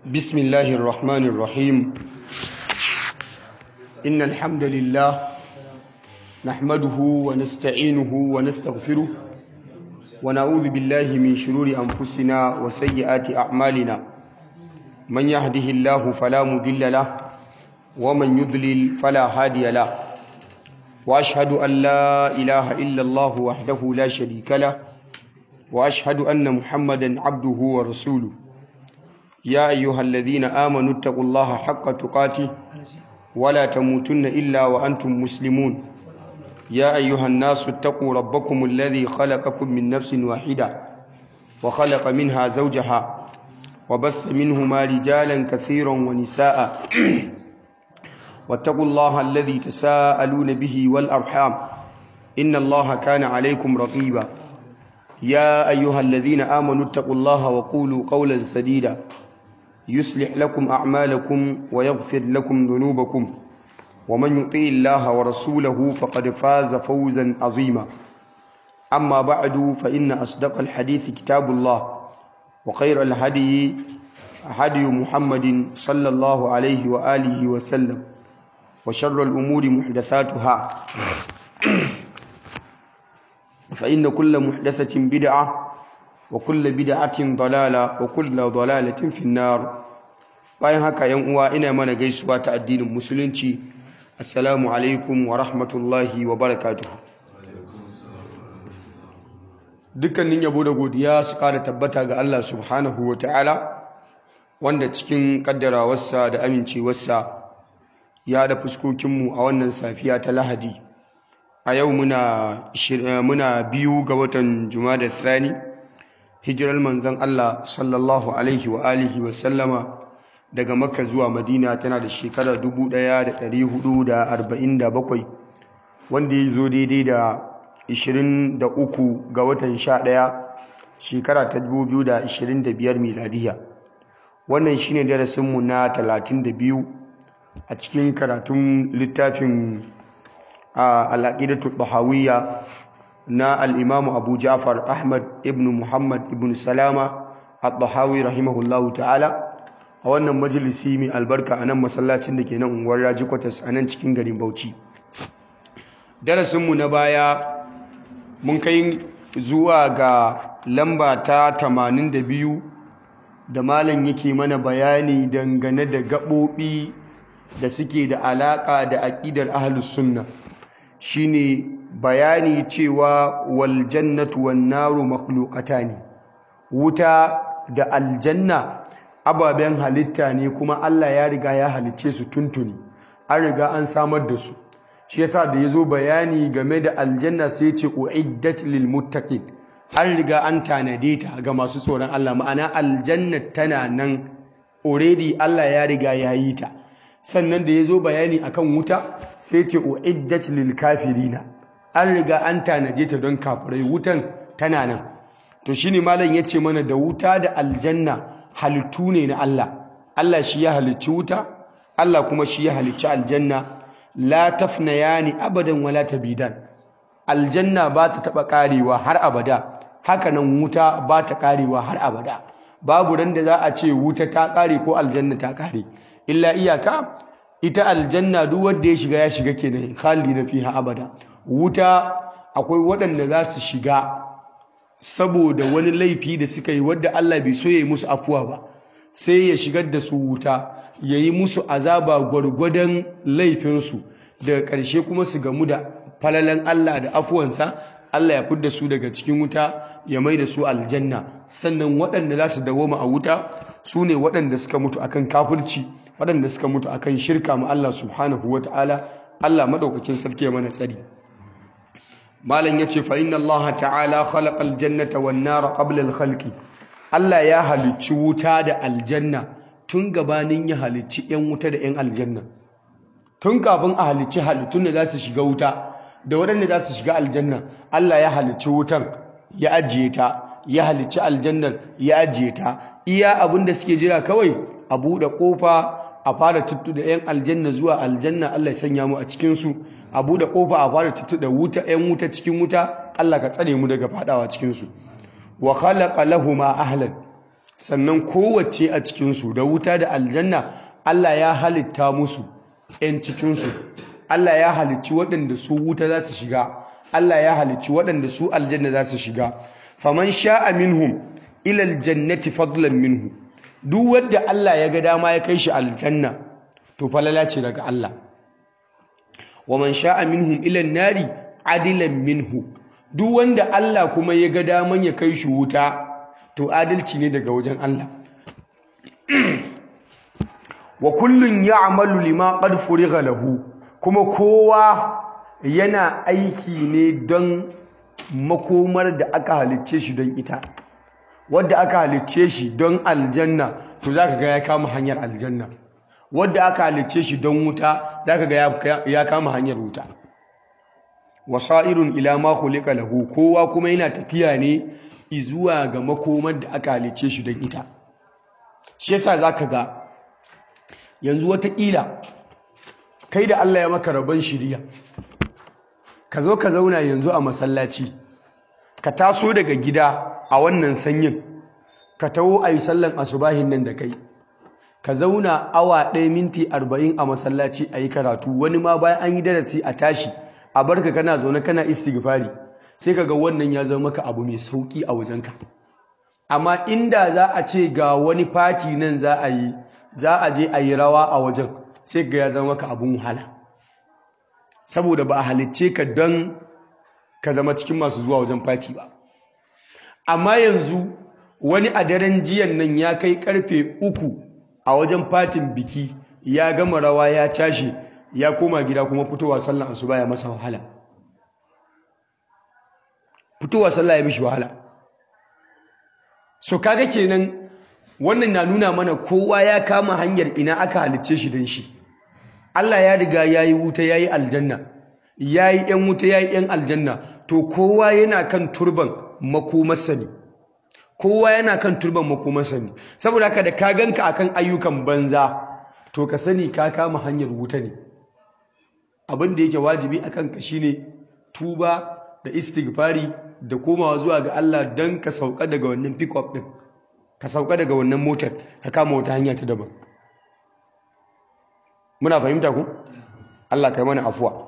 بسم الله الرحمن الرحيم إن الحمد لله نحمده ونستعينه ونستغفره ونعوذ بالله من شرور أنفسنا وسيئات أعمالنا من يهده الله فلا مضل له ومن يضلل فلا هادي له وأشهد أن لا إله إلا الله وحده لا شريك له وأشهد أن محمدا عبده ورسوله يا أيها الذين آمنوا اتقوا الله حق تقاته ولا تموتن إلا وأنتم مسلمون يا أيها الناس اتقوا ربكم الذي خلقكم من نفس واحدة وخلق منها زوجها وبث منهما رجالا كثيرا ونساء واتقوا الله الذي تساءلون به والأرحام إن الله كان عليكم رقيبا يا أيها الذين آمنوا اتقوا الله وقولوا قولا سديدا يصلح لكم أعمالكم ويغفر لكم ذنوبكم ومن يطيع الله ورسوله فقد فاز فوزا عظيما أما بعد فإن أصدق الحديث كتاب الله وخير الهدي هدي محمد صلى الله عليه وآله وسلم وشر الأمور محدثاتها فإن كل محدثة بدعة وكل بدعة ضلالة وكل ضلالة في النار bayan haka yan uwa ina mana gaisuwa ta addinin musulunci assalamu alaikum wa rahmatullahi wa barakatuh dukkanin yabo da godiya su kara tabbata ga Allah subhanahu wa ta'ala wanda cikin kaddarawarsa da amincewarsa ya da fuskokinmu a wannan safiya ta lahadi a yau muna biyu ga watan da thani hijirar manzon Allah sallallahu alaihi wa alihi wa sallama daga makka zuwa madina tana da shekarar 1447 wanda ya zo daidai da 23 ga watan 11 shekara ta 2025 miladiya wannan shine darasinmu na 32 a cikin karatun littafin al'aqidatu bahawiyya na al'imamu abu ja'far ahmad ibn muhammad ibn salama al-bahawi rahimahullahu ta'ala a wannan majalisi mai albarka a nan masallacin da ke nan unguwar raji kwatas a nan cikin garin bauchi darasinmu na baya mun kai zuwa ga lamba ta 82 da malam yake mana bayani dangane da gaɓoɓi da suke da alaƙa da aƙidar ahlus sunna shine bayani cewa wal jannatu wan naru makhluqatani wuta da aljanna ababen halitta ne kuma Allah ya riga ya halicce su tuntuni an riga an samar da su shi yasa da yazo bayani game da aljanna sai ce uiddat lil muttaqin an riga an tanade ta ga masu tsoron Allah ma'ana aljanna tana nan already Allah ya riga ya yi ta sannan da yazo bayani akan wuta sai ce uiddat lil kafirina an riga an tanade ta don kafirai wutan tana nan to shine malam yace mana da wuta da aljanna halittu ne na Allah Allah shi ya halicci wuta Allah kuma shi ya halicci aljanna la tafnayani abadan wala tabidan aljanna ba ta taba karewa har abada haka nan wuta ba ta karewa har abada babu ran da za a ce wuta ta kare ko aljanna ta kare illa iyaka ita aljanna duk wanda ya shiga ya shiga kenan khalidina fiha abada wuta akwai waɗanda za su shiga saboda wani laifi da suka yi wadda Allah bai so ya yi musu afuwa ba sai ya shigar da su wuta ya yi musu azaba gwargwadon laifinsu daga ƙarshe kuma su gamu da falalan Allah da afuwansa Allah ya fidda su daga cikin wuta ya mai da su aljanna sannan waɗanda za su dawoma a wuta su ne waɗanda suka mutu akan kafirci waɗanda suka mutu akan shirka ma Allah subhanahu wa ta'ala Allah maɗaukakin sarki ya mana tsari malam yace fa inna Allah ta'ala khalaqa al-jannata wan nara qabla al-khalqi Allah ya halicci wuta da aljanna tun gabanin ya halicci yan wuta da yan aljanna tun kafin a halicci halittun da za su shiga wuta da waɗanda za su shiga aljanna Allah ya halicci wutan ya ajiye ta ya halicci aljannar ya ajiye ta iya abin da suke jira kawai a buɗe ƙofa a fara tuttu da yan aljanna zuwa aljanna Allah ya sanya mu a cikin su a bude kofa a fara tuttu da wuta yan wuta cikin wuta Allah ka tsare mu daga fadawa cikin su wa khalaqa lahumu ahlan sannan kowace a cikinsu da wuta da aljanna Allah ya halitta musu 'yan cikinsu Allah ya halicci waɗanda su wuta za su shiga Allah ya halicci waɗanda su aljanna za su shiga faman sha'a minhum ila aljannati fadlan minhu duk wanda Allah ya ga dama ya kai shi aljanna to falala ce daga Allah waman sha'a minhum ila nari adilan minhu duk wanda Allah kuma ya ga daman ya kai shi wuta to adalci ne daga wajen Allah wa kullun ya'malu lima qad furiga lahu kuma kowa yana aiki ne don makomar da aka halicce shi don ita wadda aka halicce shi don aljanna to zaka ga ya kama hanyar aljanna wadda aka halicce shi don wuta zaka ga ya kama hanyar wuta wasairun ila ma khuliqa lahu kowa kuma yana tafiya ne izuwa ga makomar da aka halicce shi don ita shi yasa zaka ga yanzu wataƙila kai da Allah ya maka rabon shiriya ka zo ka zauna yanzu a masallaci ka taso daga gida a wannan sanyin ka taho a yi sallan asubahin nan da kai ka zauna awa ɗaya minti arba'in a masallaci a yi karatu wani ma bayan an yi darasi a tashi a barka kana zaune kana istighfari sai ka ga wannan ya zama maka abu mai sauƙi a wajenka amma inda za a ce ga wani fati nan za a yi za a je a yi rawa a wajen sai ga ya zama maka abun wahala saboda ba a halicce ka don ka zama cikin masu zuwa wajen fati ba amma yanzu wani a daren jiyan nan ya kai karfe uku a wajen fatin biki ya gama rawa ya tashi ya koma gida kuma fitowa sallan asuba ya masa wahala fitowa sallah ya mishi wahala so kaga kenan wannan na nuna mana kowa ya kama hanyar ina aka halicce shi don shi Allah ya riga ya yi wuta ya yi aljanna ya yi ‘yan wuta ya yi ‘yan aljanna to kowa yana kan turban makomarsa ne kowa yana kan turban makomarsa ne saboda haka da ka ganka akan ayyukan banza to ka sani ka kama hanyar wuta ne abin da yake wajibi a kanka shine tuba da istighfari da komawa zuwa ga Allah don ka sauka daga wannan pick-up ɗin ka sauka daga wannan motar ka kama wata hanya ta daban muna fahimta ku Allah kai mana afuwa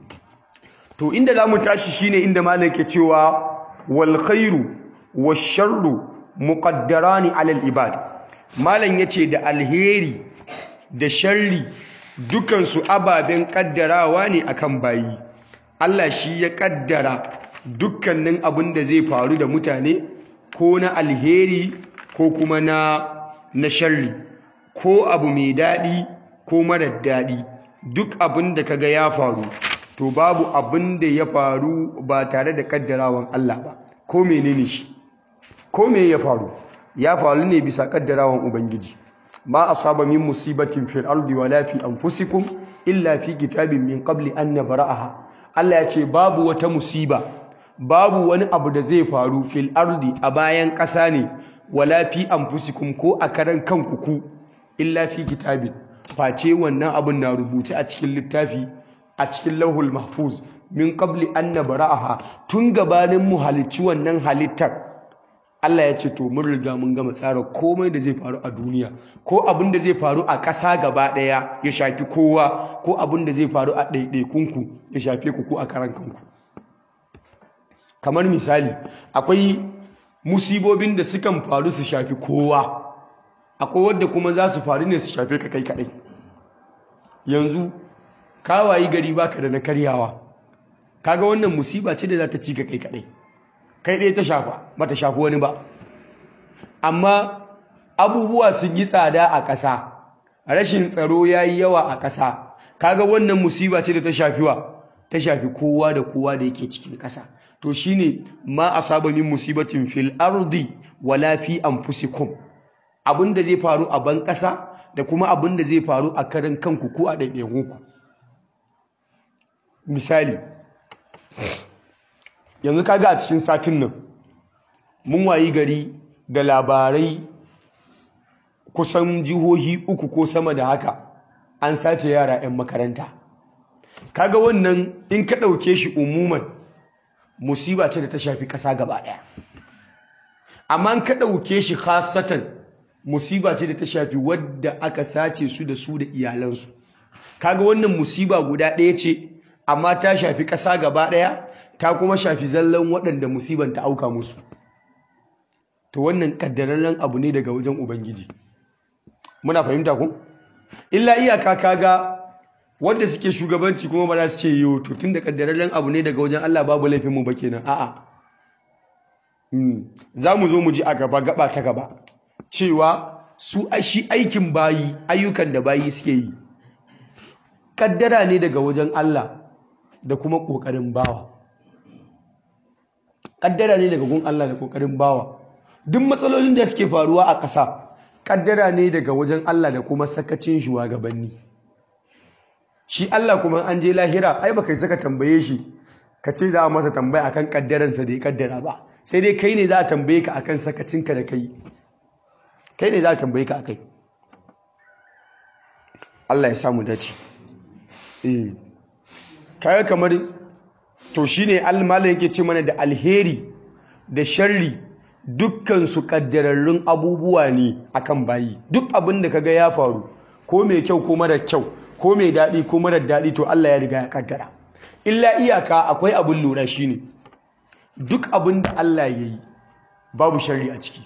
to inda zamu tashi shine inda malam ke cewa wal khairu wash sharru muqaddarani ala al ibad malam yace da alheri da sharri dukan su ababen kaddarawa ne akan bayi Allah shi ya kaddara dukkanin abin da zai faru da mutane ko na alheri ko kuma na na sharri ko abu mai daɗi ko marar daɗi duk abin da kaga ya faru to babu abin da ya faru ba tare da kaddarawan Allah ba ko menene shi ko me ya faru ya faru ne bisa kaddarawan ubangiji ma asaba min musibatin fil ardi wala fi anfusikum illa fi kitabin min qabli an nabra'aha Allah ya ce babu wata musiba babu wani abu da zai faru fil ardi a bayan ƙasa ne wala fi anfusikum ko a karan kanku ku illa fi kitabin face wannan abin na rubuce a cikin littafi a cikin lauhul mahfuz min qabli an nabra'aha tun gabanin mu halicci wannan halittar Allah ya ce to mun riga mun gama tsara komai da zai faru a duniya ko abin da zai faru a ƙasa gaba ɗaya ya shafi kowa ko abin da zai faru a ɗaiɗaikunku ya shafe ku ko a karan kanku kamar misali akwai musibobin da sukan faru su shafi kowa akwai wadda kuma za su faru ne su shafe ka kai kaɗai yanzu kawayi gari baka da na karyawa kaga wannan musiba ce da za ta ci ka kai kaɗai kai ɗaya ta shafa ba ta shafi wani ba amma abubuwa sun yi tsada a ƙasa rashin tsaro ya yi yawa a ƙasa kaga wannan musiba ce da ta shafi wa ta shafi kowa da kowa da yake cikin ƙasa to shine ma asaba min musibatin fil ardi wala fi anfusikum abin da zai faru a ban ƙasa da kuma abin da zai faru a karan kanku ko a ɗaiɗaikunku misali yanzu kaga a cikin satin nan mun wayi gari da labarai kusan jihohi uku ko sama da haka an sace yara 'yan makaranta kaga wannan in ka ɗauke shi umuman musiba ce da ta shafi ƙasa gaba ɗaya amma in ka ɗauke shi khasatan musiba ce da ta shafi wadda aka sace su da su da iyalansu kaga wannan musiba guda ɗaya ce amma ta shafi ƙasa gaba ɗaya ta kuma shafi zallan waɗanda musiban ta auka musu to wannan ƙaddararren abu ne daga wajen ubangiji muna fahimta ku illa iyaka kaga wanda suke shugabanci kuma ba za su ce yiwu to tun da ƙaddararren abu ne daga wajen Allah babu laifin mu ba kenan a'a za mu zo mu ji a gaba gaba ta gaba cewa su shi aikin bayi ayyukan da bayi suke yi kaddara ne daga wajen Allah da kuma ƙoƙarin bawa kaddara ne daga gun Allah da ƙoƙarin bawa duk matsalolin da suke faruwa a ƙasa kaddara ne daga wajen Allah da kuma sakacin shugabanni shi Allah kuma an je lahira ai baka saka tambaye shi ka ce za a masa tambaya akan kaddaransa da ya kaddara ba sai dai kai ne za a tambaye ka akan sakacinka da kai kai ne za a tambaye ka akai Allah ya samu dace eh kaga kamar to shine almalai yake ce mana da alheri da sharri dukkan su kaddararrun abubuwa ne akan bayi duk abin da kaga ya faru ko mai kyau ko mara kyau ko mai daɗi ko mara daɗi to Allah ya riga ya kaddara illa iyaka akwai abin lura shine duk abin da Allah ya yi babu sharri a ciki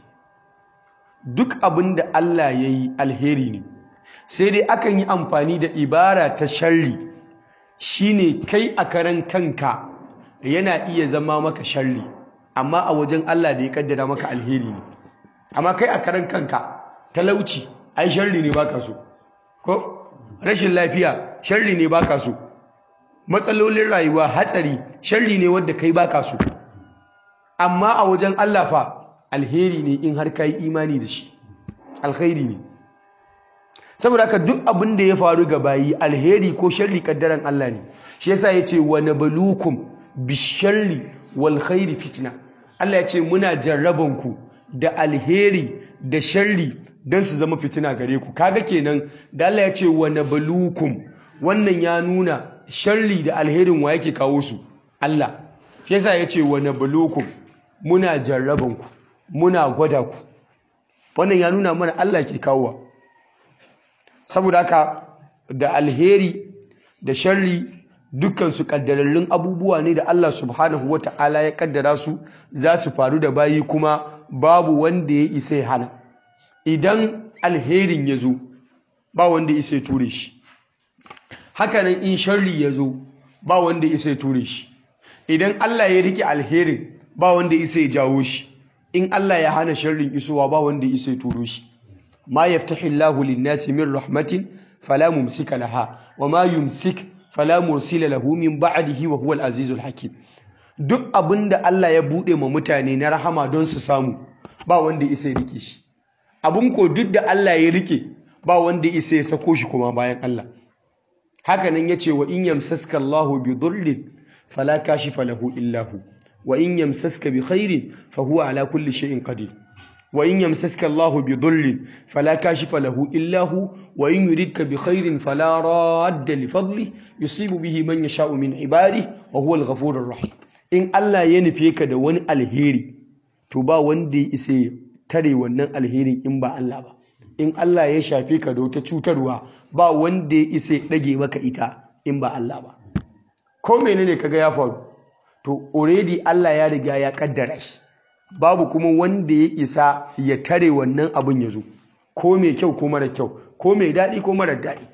duk abin da Allah ya yi alheri ne sai dai akan yi amfani da ibara ta sharri shine kai a karan kanka yana iya zama maka sharri amma a wajen Allah da ya kaddara maka alheri ne amma kai a karan kanka talauci ai sharri ne baka so ko rashin lafiya sharri ne baka so matsalolin rayuwa hatsari sharri ne wanda kai baka so amma a wajen Allah fa alheri ne in har kai imani da shi alkhairi ne saboda haka duk abin da ya faru ga bayi alheri ko sharri kaddaran Allah ne shi yasa yace wa nabluukum bisharri wal khairi fitna Allah ya ce muna jarraban ku da alheri da sharri don su zama fitina gare ku kaga kenan da Allah ya ce wa nabluukum wannan ya nuna sharri da alherin wa yake kawo su Allah shi yasa ya ce wa nabluukum muna jarraban ku muna gwada ku wannan ya nuna mana Allah ke kawowa saboda haka da alheri da sharri dukkan su kaddararrun abubuwa ne da Allah subhanahu wata'ala ya kaddara su za su faru da bayi kuma babu wanda ya isa ya hana idan alherin ya zo ba wanda ya isa ya ture shi hakanan in sharri ya zo ba wanda ya isa ya ture shi idan Allah ya rike alherin ba wanda ya isa ya jawo shi in Allah ya hana sharrin isowa ba wanda ya isa ya turo shi ma yaftahi Allahu lin-nasi min rahmatin fala mumsika laha wa ma yumsik fala mursila lahu min ba'dihi wa huwal azizul hakim duk abinda Allah ya bude ma mutane na rahama don su samu ba wanda isa ya rike shi abun ko duk da Allah ya rike ba wanda isa ya sako shi kuma bayan Allah haka nan yace wa in yamsaska Allahu bi dhurrin fala kashifa lahu illa hu wa in yamsaska bi khairin fa huwa ala kulli shay'in qadir wa in yamsaska Allahu bi dhurrin fala kashifa lahu illa hu wa in yuridka bi khairin fala radda li fadli yusibu bihi man yasha'u min ibadihi wa huwa al-ghafurur rahim in Allah ya nufe ka da wani alheri to ba wanda ya isa tare wannan alherin in ba Allah ba in Allah ya shafe ka da wata cutarwa ba wanda ya isa dage maka ita in ba Allah ba ko menene kaga ya faru to already Allah ya riga ya kaddara shi babu kuma wanda ya isa ya tare wannan abin ya zo ko mai kyau ko mara kyau ko mai daɗi ko mara daɗi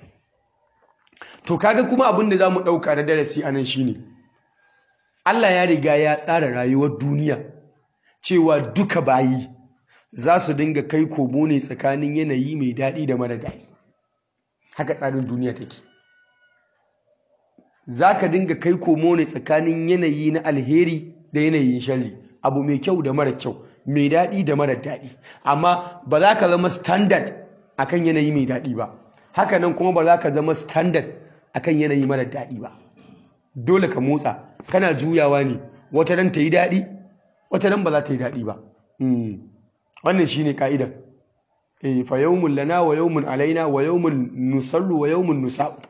to kaga kuma abin da za mu ɗauka na darasi anan shine Allah ya riga ya tsara rayuwar duniya cewa duka bayi za su dinga kai komo ne tsakanin yanayi mai daɗi da mara daɗi haka tsarin duniya take za ka dinga kai komo ne tsakanin yanayi na alheri da yanayin shalli abu mai kyau da mara kyau mai daɗi da mara daɗi amma ba za ka zama standard akan yanayi mai daɗi ba haka nan kuma ba za ka zama standard akan yanayi mara daɗi ba dole ka motsa kana juyawa ne wata nan ta yi daɗi wata nan ba za ta yi daɗi ba wannan shi ne ka'idar fa yawmun lana wa yawmun alaina wa yawmun nusarru wa yawmun nusa'u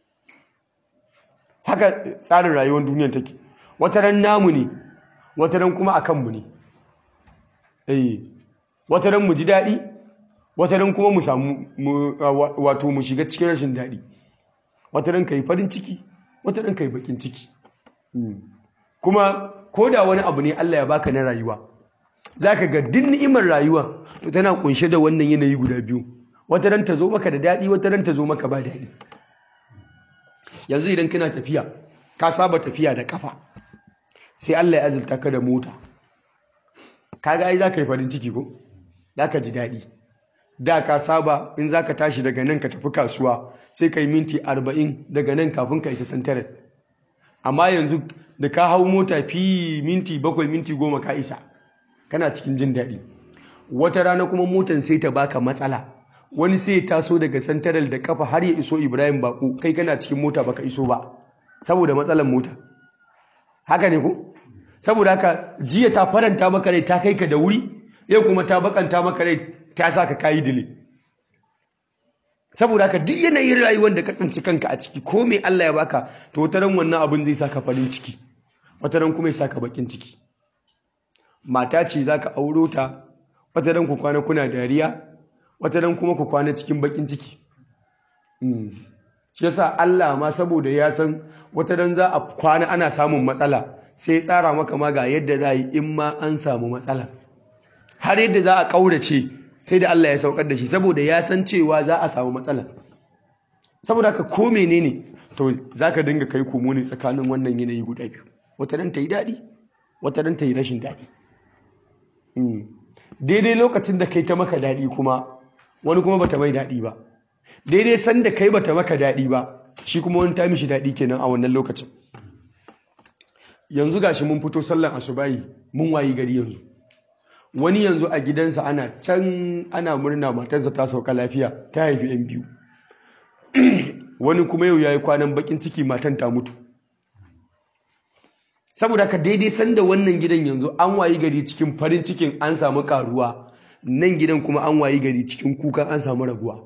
haka tsarin rayuwar duniyar take wata ran namu ne wata ran kuma a kanmu ne wata ran mu ji daɗi wata ran kuma mu samu wato mu shiga cikin rashin daɗi wata ran kai farin ciki wata ran kai bakin ciki kuma ko da wani abu ne Allah ya baka na rayuwa zaka ga duk ni'imar rayuwa to tana kunshe da wannan yanayi guda biyu wata ran ta zo maka da daɗi wata ran ta zo maka ba daɗi yanzu idan kana tafiya ka saba tafiya da kafa sai Allah ya azurta ka da mota kaga ai zaka yi farin ciki ko zaka ji daɗi da ka saba in zaka tashi daga nan ka tafi kasuwa sai ka yi minti arba'in daga nan kafin ka isa santarar amma yanzu da ka hau mota fi minti bakwai minti goma ka isa kana cikin jin daɗi wata rana kuma motan sai ta baka matsala wani sai ya taso daga santaral da kafa har ya iso ibrahim bako kai kana cikin mota baka iso ba saboda matsalan mota haka ne ko saboda haka jiya ta faranta maka rai ta kai ka da wuri yau kuma ta bakanta maka rai ta sa ka kayi dile saboda haka duk yanayin rayuwar da ka tsinci kanka a ciki ko mai Allah ya baka to wata ran wannan abin zai saka farin ciki wata ran kuma ya saka bakin ciki mata ce zaka auro ta wata ran ku kwana kuna dariya wata ran kuma ku kwana cikin bakin ciki shi yasa Allah ma saboda ya san wata ran za a kwana ana samun matsala sai ya tsara maka ma ga yadda za a yi in ma an samu matsala har yadda za a ƙaurace sai da Allah ya saukar da shi saboda ya san cewa za a samu matsala saboda haka ko menene to za ka dinga kai komo ne tsakanin wannan yanayi guda biyu wata ran ta yi daɗi wata ran ta yi rashin daɗi daidai lokacin da kai ta maka daɗi kuma wani kuma bata mai daɗi ba daidai san da kai bata maka daɗi ba shi kuma wani ta mishi daɗi kenan a wannan lokacin yanzu gashi mun fito sallan asubahi mun wayi gari yanzu wani yanzu a gidansa ana can ana murna matarsa ta sauka lafiya ta haifi yan biyu wani kuma yau yayi kwanan bakin ciki matan ta mutu saboda ka daidai sanda wannan gidan yanzu an wayi gari cikin farin cikin an samu karuwa nan gidan kuma an wayi gari cikin kukan an samu raguwa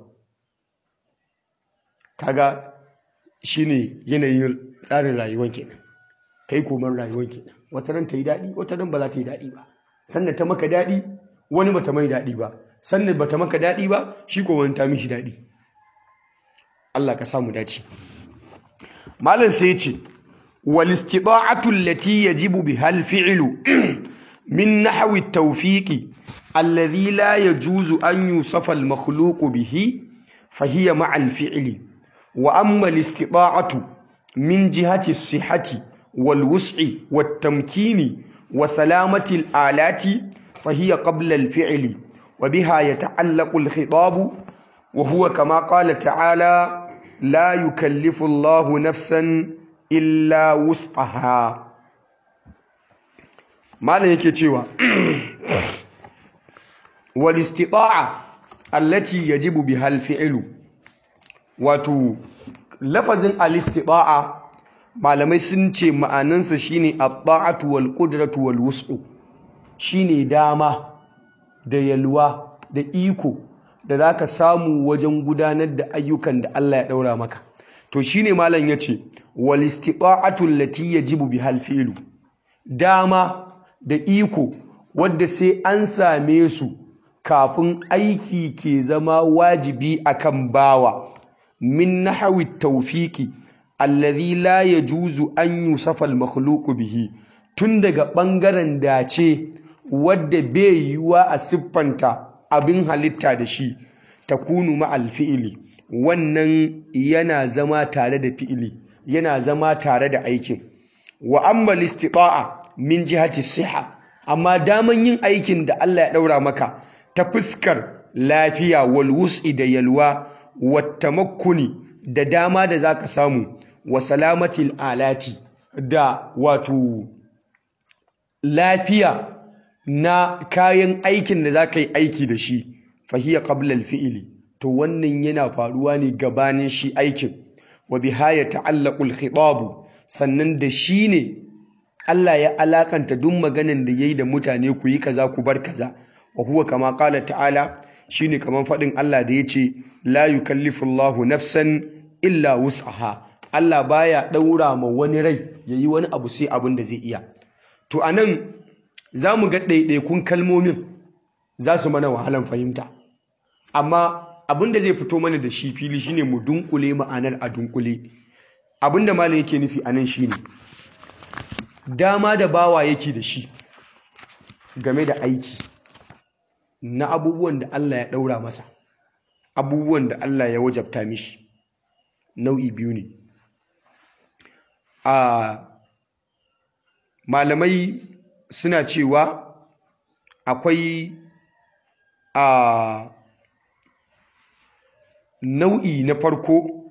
kaga shine yanayin tsarin rayuwar kenan kai koman rayuwar kenan wata ran ta yi daɗi wata ran ba za ta yi daɗi ba sannan ta maka daɗi wani bata mai daɗi ba sannan bata maka daɗi ba shi ko wani ta mishi daɗi Allah ka samu dace malam sai ya ce wal istita'atu allati yajibu biha al fi'lu min nahwi at tawfiqi alladhi la yajuzu an yusafa al makhluq bihi fa hiya ma'a al fi'li wa amma al istita'atu min jihati as-sihhati wal wus'i wat tamkini وسلامة الآلات فهي قبل الفعل وبها يتعلق الخطاب وهو كما قال تعالى لا يكلف الله نفسا إلا وسعها ما yake cewa والاستطاعة التي يجب بها الفعل wato lafazin al-istita'a malamai sun ce ma'anansa shine at-ta'atu wal qudratu wal wus'u shine dama da yalwa da iko da zaka samu wajen gudanar da ayyukan da Allah ya daura maka to shine malam yace wal istita'atu allati yajibu bihal fi'lu dama da iko wadda sai an same su kafin aiki ke zama wajibi akan bawa min nahwi tawfiqi alladhi la yajuzu an yusafa al-makhluq bihi tun daga bangaren dace wadda bai yiwa a siffanta abin halitta da shi takunu ma al-fi'li wannan yana zama tare da fi'ili yana zama tare da aikin wa amma al-istita'a min jihati siha amma daman yin aikin da Allah ya daura maka ta fuskar lafiya wal wus'i da yalwa wattamakkuni da dama da zaka samu wa salamatil alati da wato lafiya na kayan aikin da zaka yi aiki da shi fahiya qabla al-fi'li to wannan yana faruwa ne gabanin shi aikin wa biha ya ta'allaqu al-khitab sannan da shi ne Allah ya alakanta duk maganan da yayi da mutane ku yi kaza ku bar kaza wa huwa kama qala ta'ala shine kaman fadin Allah da yace la yukallifu Allahu nafsan illa wus'aha Allah baya daura ma wani rai yayi wani abu sai abin da zai iya to anan zamu ga ɗaiɗaikun kalmomin za su mana wahalan fahimta amma abin da zai fito mana da shi fili shine mu dunkule ma'anar a dunkule abin da malam yake nufi anan shine dama da bawa yake da shi game da aiki na abubuwan da Allah ya ɗaura masa abubuwan da Allah ya wajabta mishi nau'i biyu ne a malamai suna cewa akwai a nau'i na farko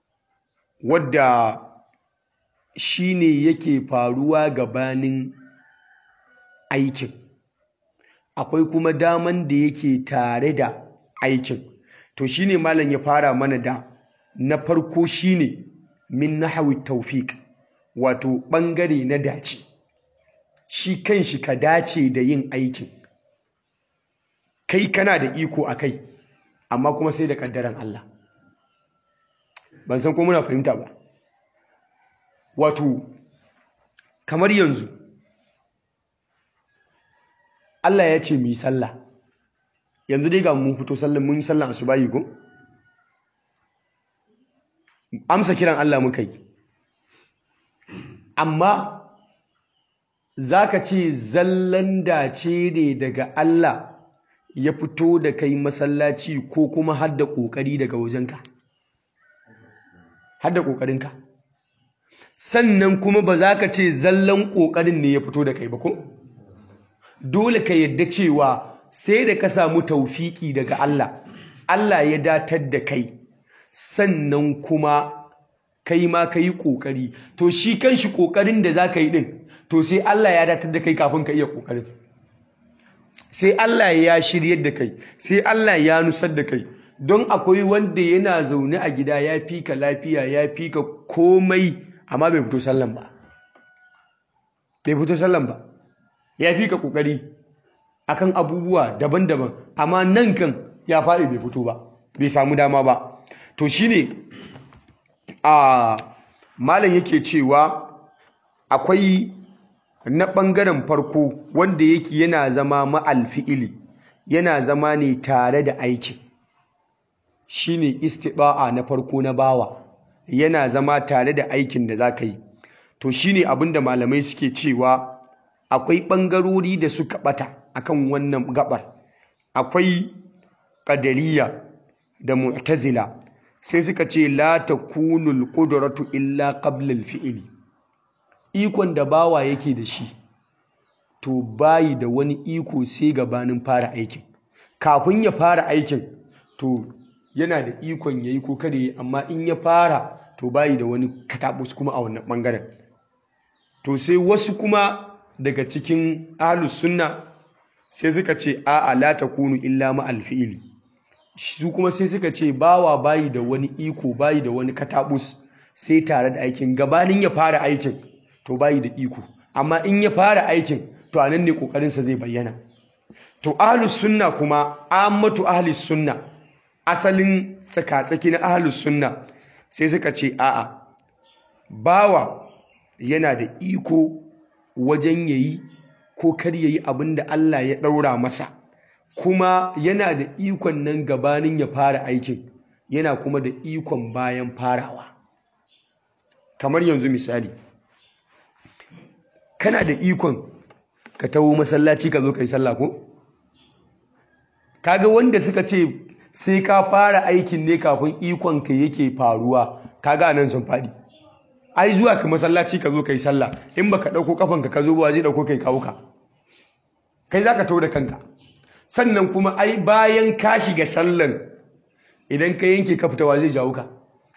wadda shi ne yake faruwa gabanin aikin akwai kuma daman da yake tare da aikin to shine malam ya fara mana da na farko shine min nahwi tawfiq wato bangare na dace shi kanshi ka dace da yin aikin kai kana da iko akai amma kuma sai da kaddaran Allah ban san ko muna fahimta ba wato kamar yanzu Allah ya ce mu yi sallah yanzu dai ga mun fito sallan mun yi sallan asubahi ko amsa kiran Allah muka yi amma zaka ce zallan dace ne daga Allah ya fito da kai masallaci ko kuma hadda kokari daga wajenka hadda kokarinka sannan kuma ba za ka ce zallan kokarin ne ya fito da kai ba ko dole ka yadda cewa sai da ka samu taufiki daga Allah Allah ya datar da kai sannan kuma kai ma ka yi ƙoƙari to shi kan shi ƙoƙarin da za ka yi ɗin to sai Allah ya datar da kai kafin ka iya ƙoƙarin sai Allah ya shiryar da kai sai Allah ya nusar da kai don akwai wanda yana zaune a gida ya fi ka lafiya ya fi ka komai amma bai fito sallan ba bai fito sallan ba ya fi ka ƙoƙari akan abubuwa daban-daban amma nan kan ya faɗi bai fito ba bai samu dama ba to shine a malam yake cewa akwai na ɓangaren farko wanda yake yana zama ma'alfi'ili yana zama ne tare da aikin shine istiba'a na farko na bawa yana zama tare da aikin da za ka yi to shine abinda malamai suke cewa akwai ɓangarori da suka ɓata akan wannan gabar akwai ƙadariya da mu'tazila sai suka ce la takunul qudratu illa qabla al-fi'li ikon da bawa yake da shi to bayi da wani iko sai gabanin fara aikin kafin ya fara aikin to yana da ikon yayi ko kada yi amma in ya fara to bayi da wani katabus kuma a wannan bangaren to sai wasu kuma daga cikin ahlus sunna sai suka ce a'a la takunu illa ma al-fi'li su kuma sai suka ce bawa bayi da wani iko bayi da wani katabus sai tare da aikin gabanin ya fara aikin to bayi da iko amma in ya fara aikin to anan ne kokarinsa zai bayyana to ahlus sunna kuma ammatu ahlus sunna asalin tsakatsaki na ahlus sunna sai suka ce a'a bawa yana da iko wajen yayi ko kar yayi abinda Allah ya daura masa kuma yana da ikon nan gabanin ya fara aikin yana kuma da ikon bayan farawa kamar yanzu misali kana da ikon ka taho masallaci ka zo ka yi sallah ko kaga wanda suka ce sai ka fara aikin ne kafin ikon ka yake faruwa kaga nan sun faɗi ai zuwa ka masallaci ka zo ka yi sallah in baka ɗauko kafanka ka zo ba zai ɗauko kai kawo ka kai za ka taho da kanka sannan kuma ai bayan ka shiga sallan idan ka yanke ka fitawa zai jawo ka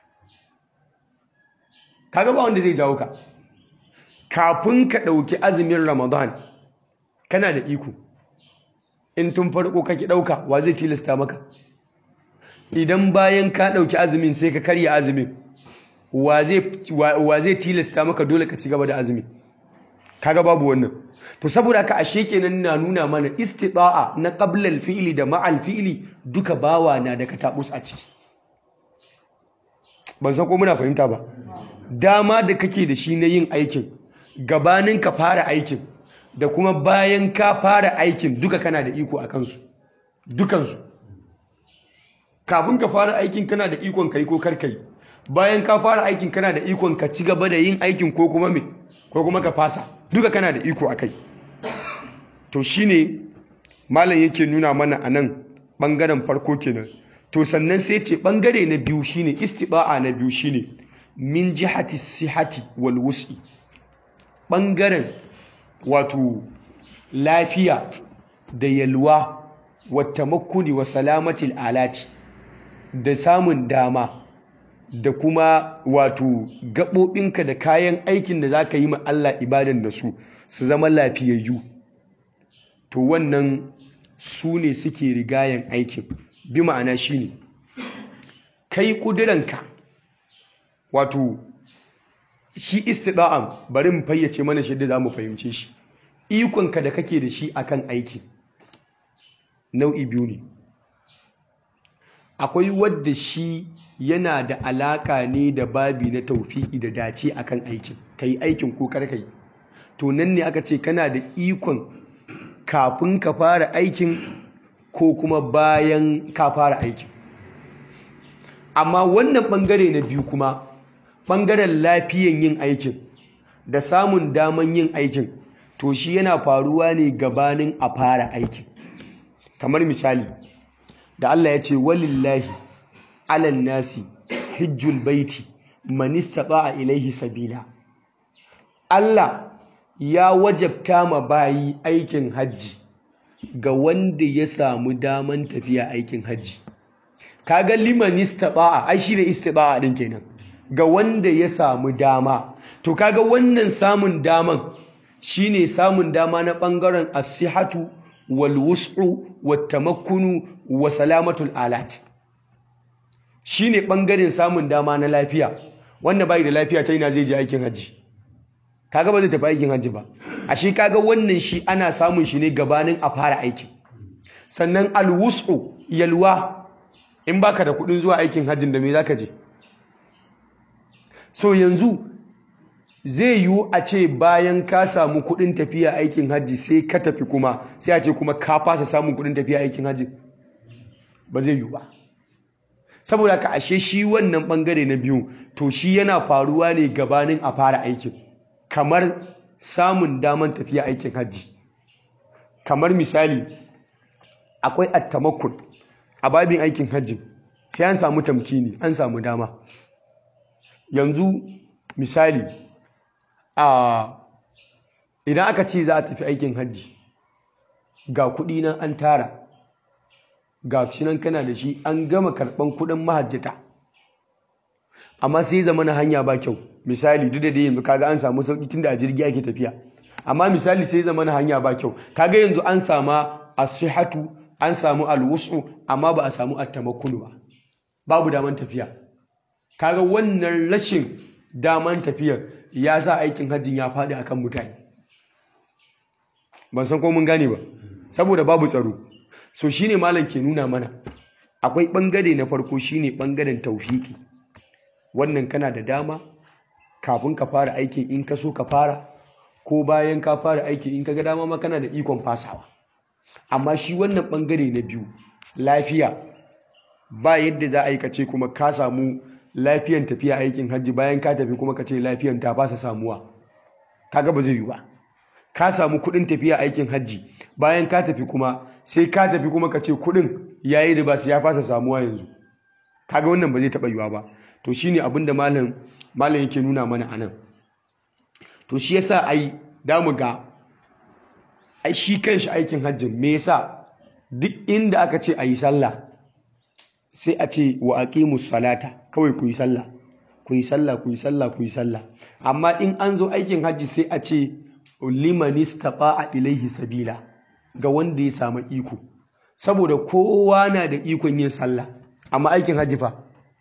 kaga ba wanda zai jawo ka kafin ka ɗauki azumin ramadan kana da iko in tun farko kake ɗauka wa zai tilasta maka idan bayan ka ɗauki azumin sai ka karya azumin wa zai tilasta maka dole ka ci gaba da azumin kaga babu wannan to saboda haka ashe kenan na nuna mana istita'a na qabla al-fi'li da ma'al fi'li duka bawa na da katabus a ciki ban san ko muna fahimta ba dama da kake da shi na yin aikin gabanin ka fara aikin da kuma bayan ka fara aikin duka kana da iko a kansu dukansu kafin ka fara aikin kana da ikon kai ko kar kai bayan ka fara aikin kana da ikon ka ci gaba da yin aikin ko kuma me ko kuma ka fasa duka kana da iko akai to shine malam yake nuna mana anan bangaren farko kenan to sannan sai ce bangare na biyu shine istiba'a na biyu shine min jihati sihati wal wus'i bangaren wato lafiya da yalwa wata makuni wa salamatil alati da samun dama da kuma wato gaɓoɓinka da kayan aikin da za ka yi ma Allah ibadan da su su zama lafiyayyu to wannan su ne suke rigayen aikin bi ma'ana shi ne kai ƙuduranka wato shi istida'an bari mu fayyace mana shi da za mu fahimce shi ikonka da kake da shi akan aiki nau'i biyu ne akwai wadda shi yana da alaka ne da babi na taufiki da dace akan aikin kai aikin ko karkai to nan ne aka ce kana da ikon kafin ka fara aikin ko kuma bayan ka fara aikin amma wannan bangare na biyu kuma bangaren lafiyan yin aikin da samun daman yin aikin to shi yana faruwa ne gabanin a fara aikin kamar misali da Allah ya ce walillahi alal nasi hijjul baiti man istata'a ilaihi sabila Allah ya wajabta ma bayi aikin hajji ga wanda ya samu daman tafiya aikin hajji kaga liman istata'a ai shine istita'a din kenan ga wanda ya samu dama to kaga wannan samun daman shine samun dama na bangaren as-sihatu wal wus'u wat tamakkunu wa salamatul alat shine bangaren samun dama na lafiya wanda bai da lafiya ta ina zai je aikin haji kaga ba zai tafi aikin haji ba ashe kaga wannan shi ana samun shi ne gabanin a fara aikin sannan al wus'u yalwa in baka da kudin zuwa aikin hajjin da me zaka je so yanzu zai yiwu a ce bayan ka samu kudin tafiya aikin hajji sai ka tafi kuma sai a ce kuma ka fasa samun kudin tafiya aikin hajji ba zai yiwu ba saboda ka ashe shi wannan bangare na biyu to shi yana faruwa ne gabanin a fara aikin kamar samun daman tafiya aikin hajji kamar misali akwai attamakun a babin aikin hajji sai an samu tamkini an samu dama yanzu misali a idan aka ce za a tafi aikin hajji ga kuɗi nan an tara ga shi nan kana da shi an gama karɓan kuɗin mahajjata amma sai zama na hanya ba kyau misali duk da dai yanzu kaga an samu sauƙi tunda a jirgi ake tafiya amma misali sai zama na hanya ba kyau kaga yanzu an sama asihatu an samu alwusu amma ba a samu attamakkunu ba babu daman tafiya kaga wannan rashin daman tafiyar ya sa aikin hajjin ya faɗi akan mutane ban san ko mun gane ba saboda babu tsaro so shine malam ke nuna mana akwai bangare na farko shine bangaren tauhiki wannan kana da dama kafin ka fara aikin in ka so ka fara ko bayan ka fara aikin in ka ga dama ma kana da ikon fasawa amma shi wannan bangare na biyu lafiya ba yadda za a yi kace kuma ka samu lafiyan tafiya aikin hajji bayan ka tafi kuma ka ce lafiyan ta fasa samuwa kaga ba zai yi ba ka samu kudin tafiya aikin hajji bayan ka tafi kuma sai ka tafi kuma ka ce kudin yayi da ba su ya fasa samuwa yanzu kaga wannan ba zai taba yiwa ba to shine abin da malam malam yake nuna mana anan to shi yasa ai damu ga ai shi kanshi aikin hajjin me yasa duk inda aka ce ayi sallah sai a ce wa aqimus salata kawai ku yi sallah ku yi sallah ku yi sallah ku yi sallah amma in an zo aikin hajji sai a ce liman istata'a ilaihi sabila ga wanda ya samu iko saboda kowa na da ikon yin sallah amma aikin hajji fa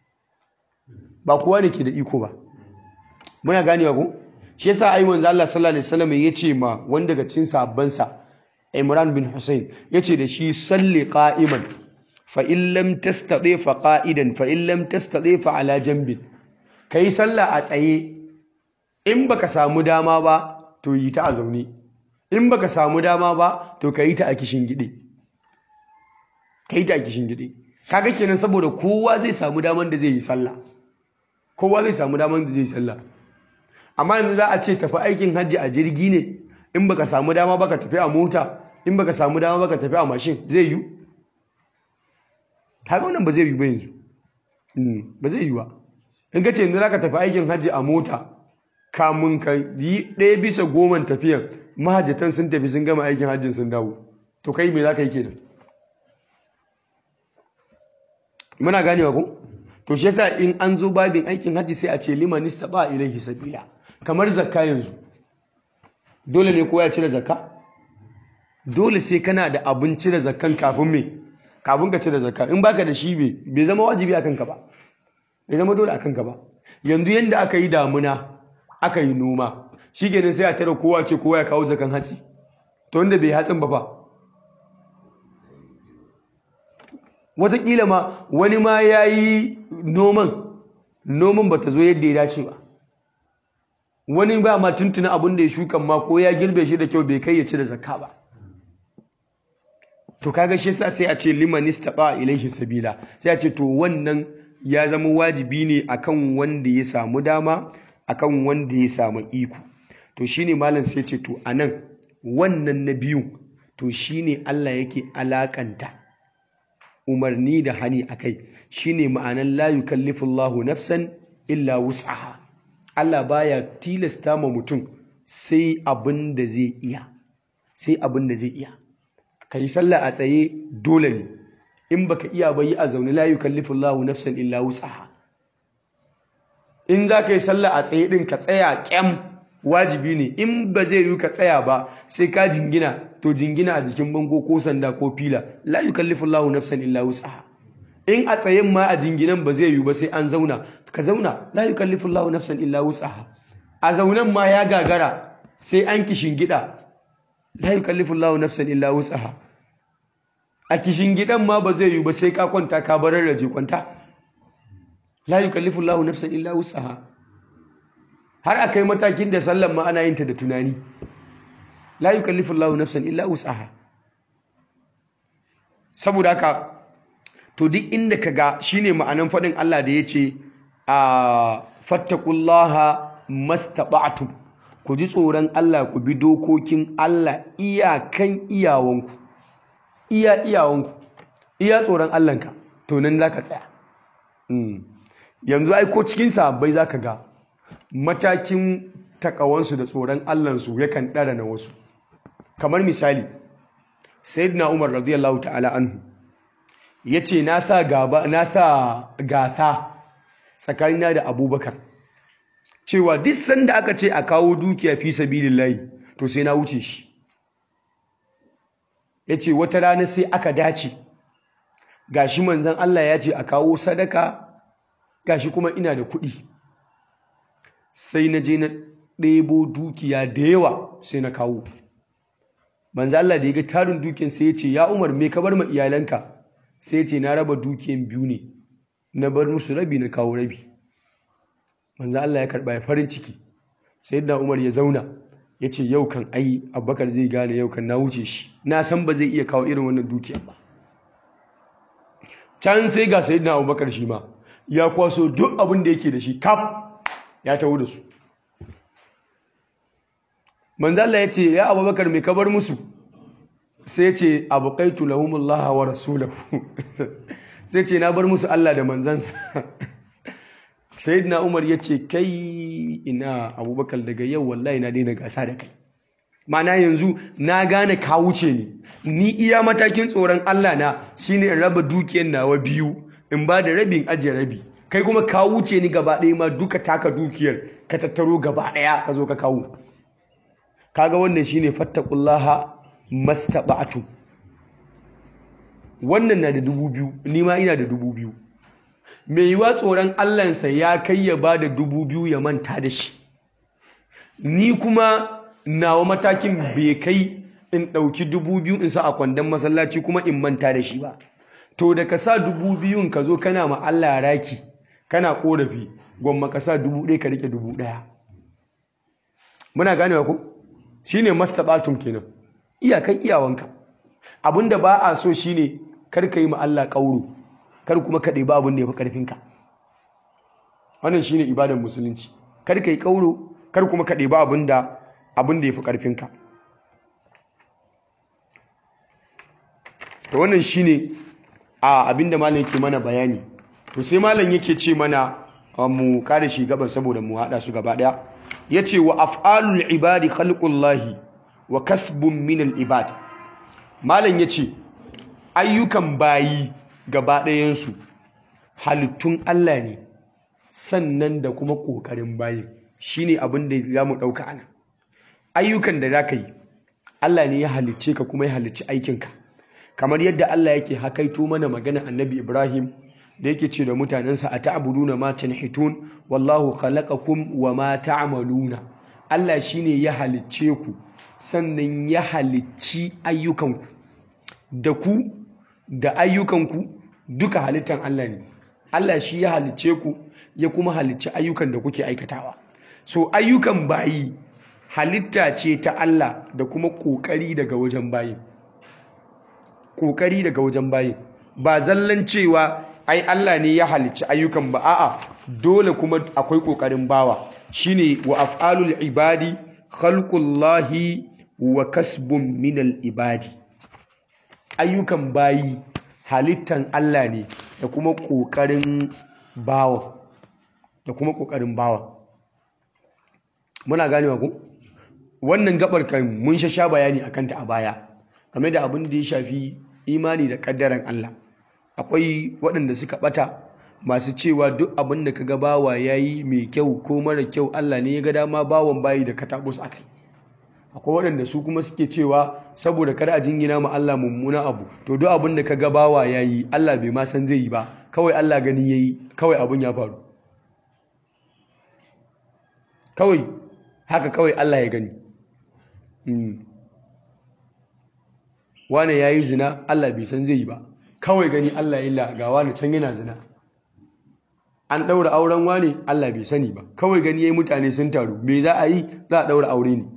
ba kowa ne ke da iko ba muna ganewa ko shi yasa ai manzo Allah sallallahu alaihi wasallam yace ma wanda daga cikin sahabbansa Imran bin Hussein yace da shi salli qa'iman fa in lam tastati fa qa'idan fa in lam tastati fa ala janbin kai sallah a tsaye in baka samu dama ba to yi ta a zaune in baka samu dama ba to ka yi ta a kishin gide ka yi ta a kishin gide kaga kenan saboda kowa zai samu daman da zai yi sallah kowa zai samu daman da zai yi sallah amma yanzu za a ce tafi aikin hajji a jirgi ne in baka samu dama baka tafi a mota in baka samu dama baka tafi a mashin zai yi kaga wannan ba zai yi ba yanzu ba zai yi ba in ka ce yanzu ka tafi aikin hajji a mota kamun ka yi ɗaya bisa goman tafiyan mahajjatan sun tafi sun gama aikin hajjin sun dawo to kai me za ka yi kenan muna ganewa ku to shi yasa in an zo babin aikin hajji sai a ce liman istaba ilaihi sabila kamar zakka yanzu dole ne kowa ya cire zakka dole sai kana da abin cire zakkan kafin me kafin ka cire zakka in baka da shi bai bai zama wajibi akan ka ba bai zama dole akan ka ba yanzu yanda aka yi damuna aka yi noma shi kenan sai a tare kowa ce kowa ya kawo zakan hatsi to wanda bai hatsin ba fa wataƙila ma wani ma ya yi noman noman ba ta zo yadda ya dace ba wani ba ma tuntuna abin da ya shukan ma ko ya girbe shi da kyau bai kai ya ci da zakka ba to kaga shi yasa sai a ce liman istaba ilaihi sabila sai a ce to wannan ya zama wajibi ne akan wanda ya samu dama akan wanda ya samu iko to shine malam sai ce to anan wannan na biyu to shine Allah yake alakanta umarni da hani akai shine ma'anan la yukallifullahu nafsan illa wus'aha Allah baya tilasta ma mutum sai abin da zai iya sai abin da zai iya kai sallah a tsaye dole ne in baka iya ba yi a zaune la yukallifullahu nafsan illa wus'aha in za ka yi sallah a tsaye din ka tsaya kyam wajibi ne in ba zai yi ka tsaya ba sai ka jingina to jingina a jikin bango ko sanda ko fila la yukallifu Allahu nafsan illa wus'aha in a tsayen ma a jinginan ba zai yi ba sai an zauna ka zauna la yukallifu Allahu nafsan illa wus'aha a zaunan ma ya gagara sai an gida. la yukallifu Allahu nafsan illa wus'aha a gidan ma ba zai yi ba sai ka kwanta ka barar raje kwanta la yukallifu Allahu nafsan illa wus'aha har a kai matakin da sallan ma ana yin ta da tunani la yukallifu Allahu nafsan illa wus'aha saboda haka to duk inda ka ga shine ma'anan faɗin Allah da yace a fattaqullaha mastata'tum ku ji tsoron Allah ku bi dokokin Allah iyakan iyawanku iya iyawanku iya tsoron Allahnka to nan zaka tsaya yanzu ai ko cikin sahabbai zaka ga matakin takawansu da tsoron Allahnsu yakan ɗara na wasu kamar misali sayyidina Umar radiyallahu ta'ala anhu yace na sa gaba na sa gasa tsakanina da Abubakar cewa duk sanda aka ce a kawo dukiya fi sabilillahi to sai na wuce shi yace wata rana sai aka dace gashi manzon Allah ya ce a kawo sadaka gashi kuma ina da kuɗi sai na je na ɗebo dukiya da yawa sai na kawo manzo Allah da ya ga tarin dukiyan sai ya ce ya Umar me ka bar ma iyalanka sai ya ce na raba dukiyan biyu ne na bar musu rabi na kawo rabi manzo Allah ya karba ya farin ciki sayyidina Umar ya zauna ya ce yau kan ai Abubakar zai gane yau kan na wuce shi na san ba zai iya kawo irin wannan dukiya ba can sai ga sayyidina Abubakar shi ma ya kwaso duk abin da yake da shi kaf ya taho da su manzala ya ce ya abubakar mai kabar musu sai ce abokaitu lahumullaha wa rasulahu sai ce na bar musu Allah da manzansa sayyidina umar ya ce kai ina abubakar daga yau wallahi na daina gasa da kai mana yanzu na gane ka wuce ni ni iya matakin tsoron Allah na shine in raba dukiyar nawa biyu in ba da rabin ajiye rabi kai kuma ka wuce ni gaba ɗaya ma duka taka dukiyar ka tattaro gaba ɗaya ka zo ka kawo kaga wannan shine fattaqullaha mastaba'tu wannan na da dubu biyu ni ma ina da dubu biyu mai yiwa tsoron Allahnsa ya kai ya ba da dubu biyu ya manta da shi ni kuma nawa matakin bai kai in ɗauki dubu biyu in sa a kwandon masallaci kuma in manta da shi ba to da ka sa dubu biyun ka zo kana ma Allah raki kana korafi gwamma ka sa dubu ɗaya ka rike dubu ɗaya muna ganewa ko shine mastabatum kenan iyakan iyawanka abinda ba a so shine kar ka yi ma Allah kauro kar kuma ka ɗeba abin da ya fi ƙarfinka wannan shine ibadar musulunci kar ka yi ƙauro kar kuma ka ɗeba abin da abin da ya fi ƙarfinka to wannan shine a abin da malam yake mana bayani to sai malam yake ce mana mu kare shi gaban saboda mu haɗa su gaba ɗaya yace wa af'alul ibadi khalqullahi wa kasbun min al ibad malam yace ayyukan bayi gaba ɗayansu halittun Allah ne sannan da kuma ƙoƙarin bayin shine abin da za mu ɗauka ana ayyukan da za ka yi Allah ne ya halicce ka kuma ya halicci aikinka kamar yadda Allah yake hakaito mana magana annabi Ibrahim da yake ce da mutanensa a ta'buduna ma tanhitun wallahu khalaqakum wa ma ta'maluna Allah shine ya halicce ku sannan ya halicci ayyukanku da ku da ayyukanku duka halittan Allah ne Allah shi ya halicce ku ya kuma halicci ayyukan da kuke aikatawa so ayyukan bayi halitta ce ta Allah da kuma kokari daga wajen bayin kokari daga wajen bayin ba zallan cewa ai Allah ne ya halicci ayyukan ba a'a dole kuma akwai kokarin bawa shine wa af'alul ibadi khalqullahi wa kasbun minal ibadi ayyukan bayi halittan Allah ne da kuma ƙoƙarin bawa da kuma ƙoƙarin bawa muna ganewa ku wannan gabar kan mun sha bayani akan ta a baya game da abin da ya shafi imani da ƙaddaran Allah akwai waɗanda suka ɓata masu cewa duk abin da kaga bawa yayi mai kyau ko mara kyau Allah ne ya ga dama bawan bayi da katabus akai akwai waɗanda su kuma suke cewa saboda kada a jingina ma Allah mummuna abu to duk abin da ka ga bawa yayi Allah bai ma san zai yi ba kawai Allah gani yayi kawai abin ya faru kawai haka kawai Allah ya gani wane yayi zina Allah bai san zai yi ba kawai gani Allah ya illa ga wani can yana zina an ɗaura auren wane Allah bai sani ba kawai gani yayi mutane sun taru me za a yi za a ɗaura aure ne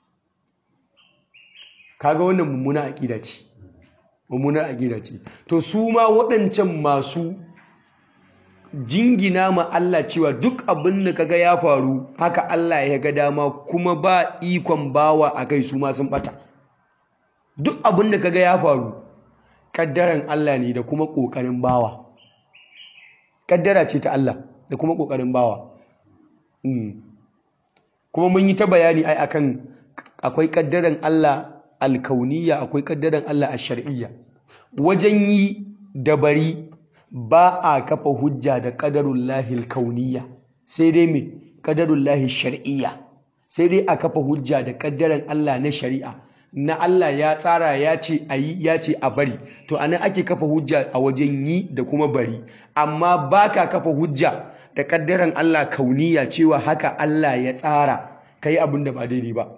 kaga wannan mummuna aqida ce mummuna aqida ce to su ma waɗancan masu jingina ma Allah cewa duk abin da kaga ya faru haka Allah ya ga dama kuma ba ikon bawa a kai su ma sun bata duk abin da kaga ya faru kaddaran Allah ne da kuma kokarin bawa kaddara ce ta Allah da kuma kokarin bawa kuma mun yi ta bayani ai akan akwai kaddaran Allah alkauniya akwai kaddaran Allah a shar'iyya wajen yi da bari ba a kafa hujja da qadarullahi alkauniya sai dai me qadarullahi shar'iyya sai dai a kafa hujja da kaddaran Allah na shari'a na Allah ya tsara ya ce a yi ya ce a bari to anan ake kafa hujja a wajen yi da kuma bari amma baka kafa hujja da kaddaran Allah kauniya cewa haka Allah ya tsara kai abin da ba daidai ba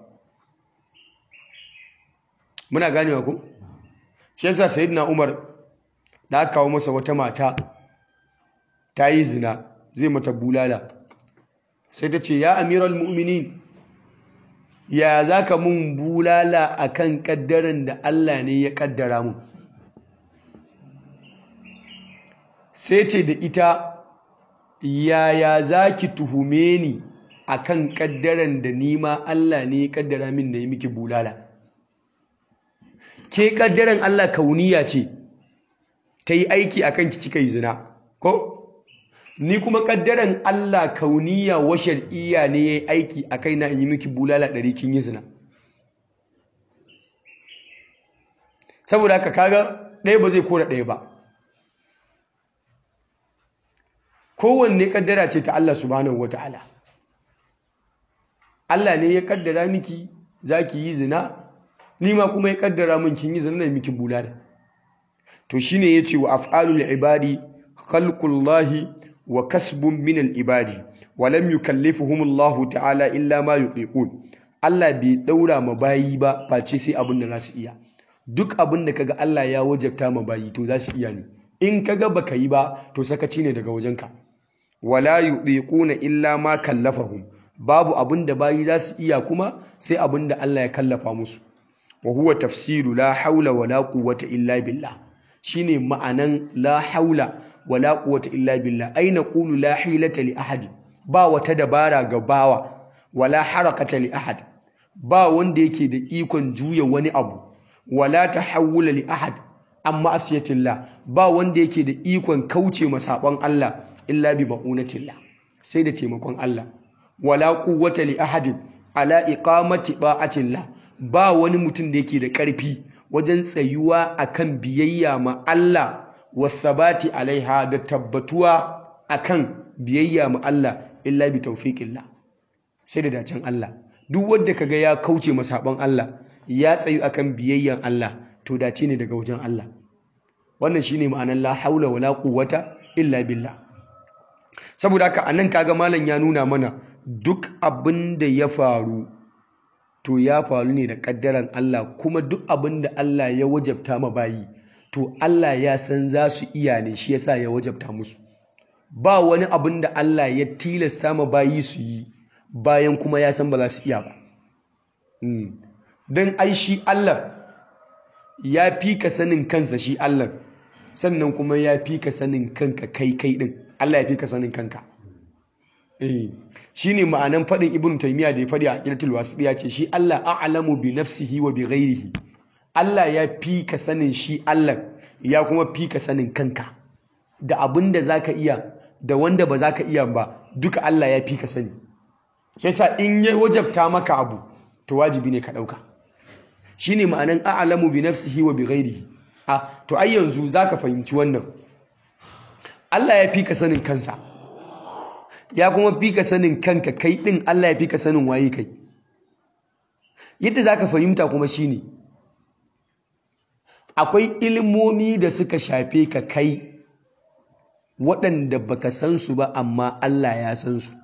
muna ganewa ku shi yasa sayyidina Umar da aka kawo masa wata mata ta yi zina zai mata bulala sai ta ce ya amiral mu'minin ya zaka mun bulala akan kaddaran da Allah ne ya kaddara mun sai ce da ita yaya zaki tuhume ni akan kaddaran da nima Allah ne ya kaddara min na yi miki bulala ke kaddaran Allah kauniya ce ta yi aiki a kanki kika yi zina ko ni kuma kaddaran Allah kauniya wa shar'iyya ne ya yi aiki a kai na in yi miki bulala ɗari kin yi zina saboda haka kaga ɗaya ba zai kora ɗaya ba kowanne kaddara ce ta Allah subhanahu wa ta'ala Allah ne ya kaddara miki za ki yi zina ni ma kuma ya kaddara min kin yi zina da miki bulala to shine yace wa af'alul ibadi khalqullahi wa kasbun min al ibadi wa lam yukallifuhum Allah ta'ala illa ma yuqiqun Allah bai daura ma bayi ba face sai abin da za su iya duk abin da kaga Allah ya wajabta ma bayi to za su iya ne in kaga baka yi ba to sakaci ne daga wajenka wala yuqiquna illa ma kallafahum babu abin da bayi za su iya kuma sai abin da Allah ya kallafa musu wa huwa tafsiru la haula wa la quwwata illa billah shine ma'anan la haula wala quwwata illa billah ai naqulu la hilata li ahad ba wata dabara ga bawa wala harakata li ahad ba wanda yake da ikon juya wani abu wala tahawula li ahad amma asiyatillah ba wanda yake da ikon kauce masaban Allah illa bi ma'unatillah sai da taimakon Allah wala quwwata li ahadin ala iqamati ba'atillah ba wani mutum da yake da ƙarfi wajen tsayuwa akan biyayya ma Allah wasabati alaiha da tabbatuwa akan biyayya ma Allah illa bi tawfiqillah sai da dacen Allah duk wanda kaga ya kauce masaban Allah ya tsayu akan biyayyan Allah to dace ne daga wajen Allah wannan shine ma'anar la haula wala quwwata illa billah saboda haka anan kaga malam ya nuna mana duk abin da ya faru to ya faru ne da kaddaran Allah kuma duk abin da Allah ya wajabta ma bayi to Allah ya san za su iya ne shi yasa ya wajabta musu ba wani abin da Allah ya tilasta ma bayi su yi bayan kuma ya san ba za su iya ba don ai shi Allah ya fi ka sanin kansa shi Allah sannan kuma ya fi ka sanin kanka kai kai din Allah ya fi ka sanin kanka eh shine ma'anan faɗin ibn taymiya da ya faɗi a aqidatul wasiya ce shi Allah a'lamu bi nafsihi wa bi ghairihi Allah ya fi ka sanin shi Allah ya kuma fi ka sanin kanka da abin da zaka iya da wanda ba zaka iya ba duka Allah ya fi ka sani shi yasa in ya wajabta maka abu to wajibi ne ka dauka shine ma'anan a'lamu bi nafsihi wa bi ghairihi a to ai yanzu zaka fahimci wannan Allah ya fi ka sanin kansa ya kuma fi ka sanin kanka kai ɗin Allah ya fi ka sanin waye kai yadda za ka fahimta kuma shi ne akwai ilimomi da suka shafe ka kai waɗanda baka san su ba amma Allah ya san su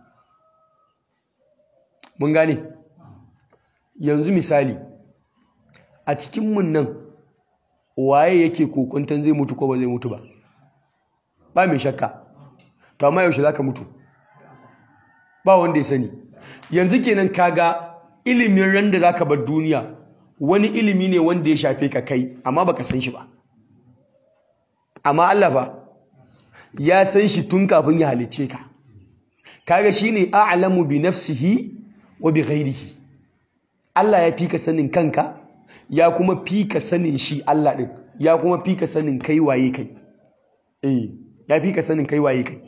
mun gane yanzu misali a cikinmu nan waye yake kokuntan zai mutu ko ba zai mutu ba ba mai shakka to amma yaushe za ka mutu ba wanda ya sani yanzu kenan kaga ilimin ran da zaka bar duniya wani ilimi ne wanda ya shafe ka kai amma baka san shi ba amma Allah ba ya san shi tun kafin ya halicce ka kaga shine a'lamu bi nafsihi wa bi ghairihi Allah ya fi ka sanin kanka ya kuma fi ka sanin shi Allah din ya kuma fi ka sanin kai waye kai eh ya fi ka sanin kai waye kai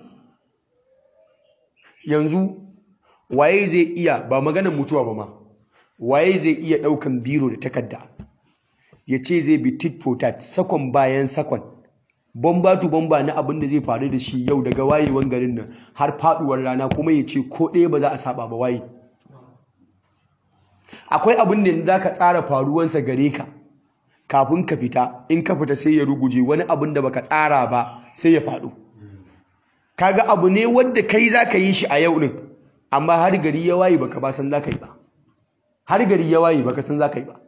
yanzu waye zai iya ba maganar mutuwa ba ma waye zai iya ɗaukan biro da takarda ya ce zai bi tit for tat sakon bayan sakon bomba tu bomba na abin da zai faru da shi yau daga wayewan garin nan har faduwar rana kuma ya ce ko ɗaya ba za a saba ba waye akwai abin da za ka tsara faruwansa gare ka kafin ka fita in ka fita sai ya ruguje wani abin da baka tsara ba sai ya faɗo kaga abu ne wanda kai zaka yi shi a yau din amma har gari ya waye baka ba san zaka yi ba har gari ya waye baka san zaka yi ba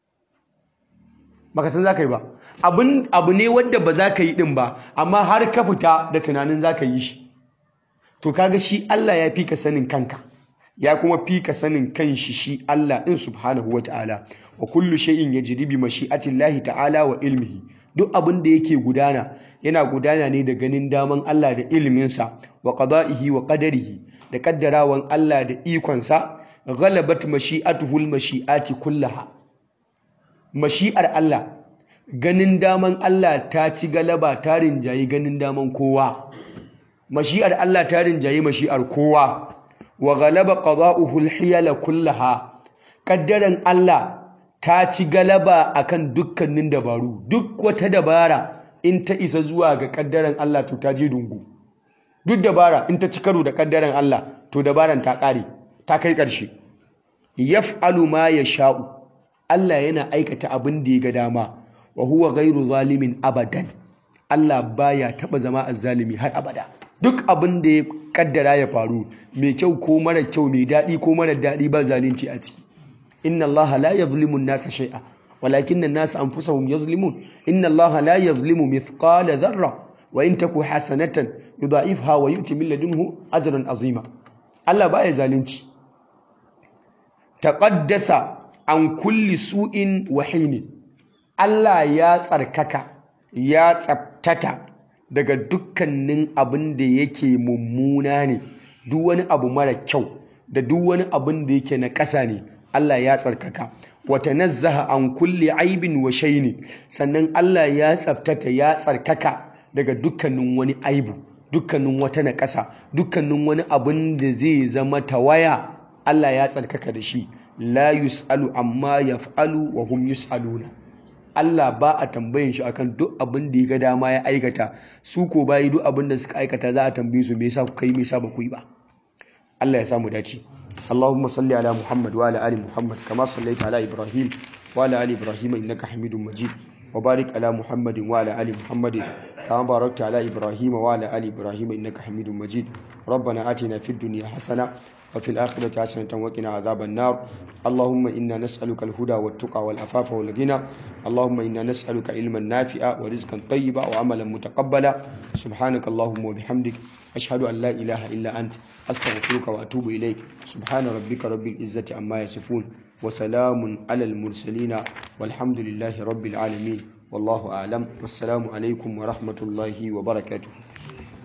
baka san zaka yi ba abun abu ne wanda ba zaka yi din ba amma har ka fita da tunanin zaka yi shi to kaga shi Allah ya fi ka sanin kanka ya kuma fi ka sanin kanshi shi Allah din subhanahu wataala wa kullu shay'in yajri bi mashi'atillahi ta'ala wa ilmihi duk abin da yake gudana yana gudana ne da ganin daman Allah da iliminsa wa qada'ihi wa qadarihi da kaddarawan Allah da ikonsa ghalabat mashi'atuhul mashi'ati kullaha mashi'ar Allah ganin daman Allah ta ci galaba ta rinjayi ganin daman kowa mashi'ar Allah ta rinjayi mashi'ar kowa wa ghalaba qada'uhul hiyala kullaha kaddaran Allah ta ci galaba akan dukkanin dabaru duk wata dabara in ta isa zuwa ga kaddaran Allah to ta je dungu duk dabara in ta ci karo da kaddaran Allah to dabaran ta kare ta kai ƙarshe yaf'alu ma yasha'u Allah yana aikata abin da ya ga dama wa huwa ghairu zalimin abadan Allah baya taba zama azzalimi har abada duk abin da ya kaddara ya faru mai kyau ko mara kyau mai daɗi ko mara daɗi ba zalunci a ciki inna allaha la yazlimu an-nasa shay'a walakinna an-nasa anfusahum yazlimun inna allaha la yazlimu mithqala dharra wa in taku hasanatan yudha'ifha wa yu'ti min ladunhu ajran azima Allah baya zalunci taqaddasa an kulli su'in wa hinin Allah ya tsarkaka ya tsabtata daga dukkanin abin da yake mummuna ne duk wani abu mara kyau da duk wani abin da yake na ƙasa ne Allah ya tsarkaka wata nazzaha an kulli aibin wa shaini sannan Allah ya tsaftata ya tsarkaka daga dukkanin wani aibu dukkanin wata na ƙasa dukkanin wani abin da zai zama tawaya Allah ya tsarkaka da shi la yus'alu amma yaf'alu wa hum yus'aluna Allah ba a tambayin shi akan duk abin da ya ga dama ya aikata su ko bayi duk abin da suka aikata za a tambaye su me yasa kuka yi me yasa ba ku yi ba Allah ya samu dace اللهم صل على محمد وعلى ال محمد كما صليت على ابراهيم وعلى ال ابراهيم انك حميد مجيد وبارك على محمد وعلى ال محمد كما باركت على ابراهيم وعلى ال ابراهيم انك حميد مجيد ربنا آتنا في الدنيا حسنه وفي الآخرة حسنة وقنا عذاب النار اللهم إنا نسألك الهدى والتقى والعفاف والغنى اللهم إنا نسألك علما نافعا ورزقا طيبا وعملا متقبلا سبحانك اللهم وبحمدك أشهد أن لا إله إلا أنت أستغفرك وأتوب إليك سبحان ربك رب العزة عما يصفون وسلام على المرسلين والحمد لله رب العالمين والله أعلم والسلام عليكم ورحمة الله وبركاته